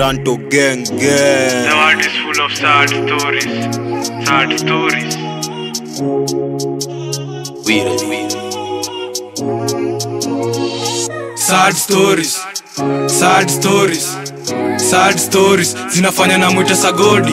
Toronto gang The gang. world is full of sad stories. Sad stories. sad stories sad stories sad stories zinafanya na mwita sagodi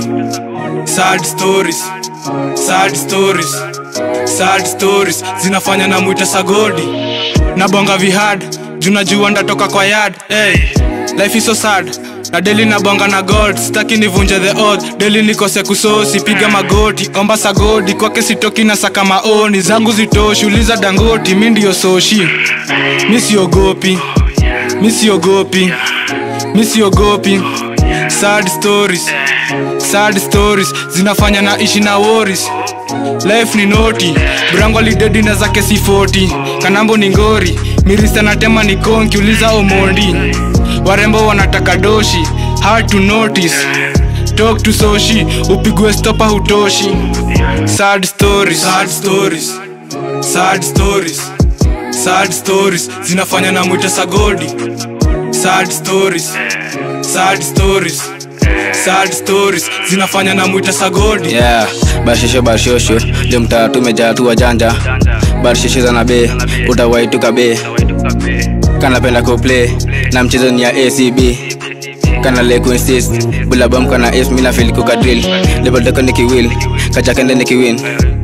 sad stories sad stories sad stories zinafanya na mwita sagodi nabonga vihad junajua ndatoka kwa yard hey, life is so sad na deli nabonga na god staki nivunje the oath deli nikose kusosi piga magoti omba sagodi kwake sitoki na saka maoni zangu zitoshi uliza dangoti mi ndiyo soshi mi siogopi mi siogopi mi siogopi sad stories sad stories zinafanya na ishi na woris life ni noti brango lidedi na zake si 40 kanambo ni ngori mirista na tema ni konki uliza omondi warembo wanataka doshi hard to notice talk to soshi upigwe stopa hutoshi sad stories sad stories sad stories sad stories zinafanya na mwita sagodi sad stories sad stories sad stories zinafanya na mwita sagodi yeah barshosho barshosho leo mtaa tumejaa tu wajanja barshosho za nabe utawaituka be kanapenda kuplay na mchezo ni ya acb kana le kuinsist bulabam kana f mina fil kukadril lebodeko nikiwil kachakende nikiwin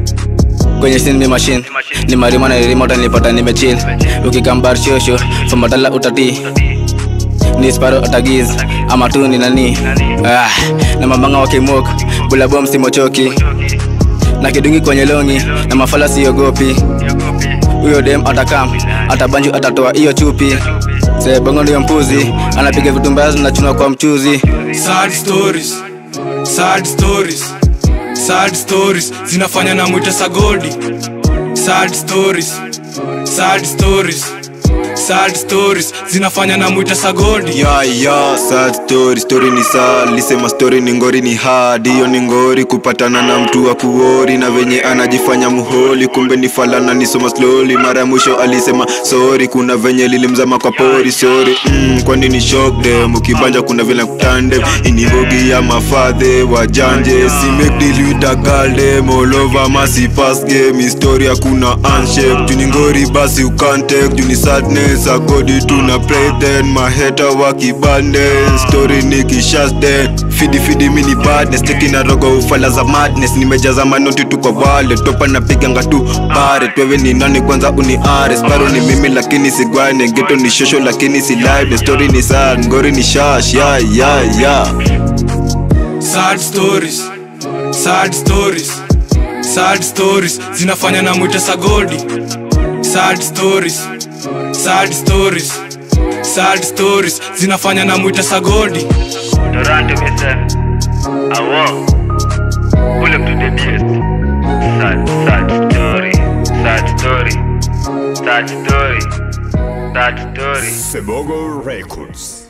kwenye sin mi machine ni marima na ririma utanipata nimechill ukikambar shosho fomatala utati ni sparo atagiz ama tu ni nani ah, na mambanga wakimok bulabom simochoki na kidungi kwenye longi na mafala siogopi huyo dem atakam atabanju atatoa hiyo chupi sebongo ndiyo mpuzi anapiga vitu mbaya zinachunwa kwa mchuzi sad stories sad stories sad stories zinafanya na mwita sagodi sad stories sad stories sad stories zinafanya na mwita sagodi Ya ya sad story story ni sad lisema story ni ngori ni hard hiyo ni ngori kupatana na mtu wa kuori na venye anajifanya muholi kumbe ni falana nisoma slowly mara ya mwisho alisema sorry kuna venye lilimzama kwa pori sorry mm, kwani ni shock them ukibanja kuna vile kutande inibogi ya mafadhe wajanje si make deal with a girl them all over masi pass game history hakuna handshake juni ngori basi you can't take juni sadness agodi tuna pray then maheta wakibande story ni kishasde fidi fidi mini badness teki na rogo ufala za madness nimejaza manoti tu kwa wale topa napiganga tu pare twewe ni nani kwanza uni ares baro ni mimi lakini sigwane geto ni shosho lakini si live the story ni sad ngori ni shash ya ya ya sad stories sad stories sad stories zinafanya na mwita sagodi sad stories sad stories sad stories zinafanya na mwita sagodi Toronto myself. I walk. Pull up to the beat. Sad, sad story. Sad story. Sad story. Sad story. Sebogo Records.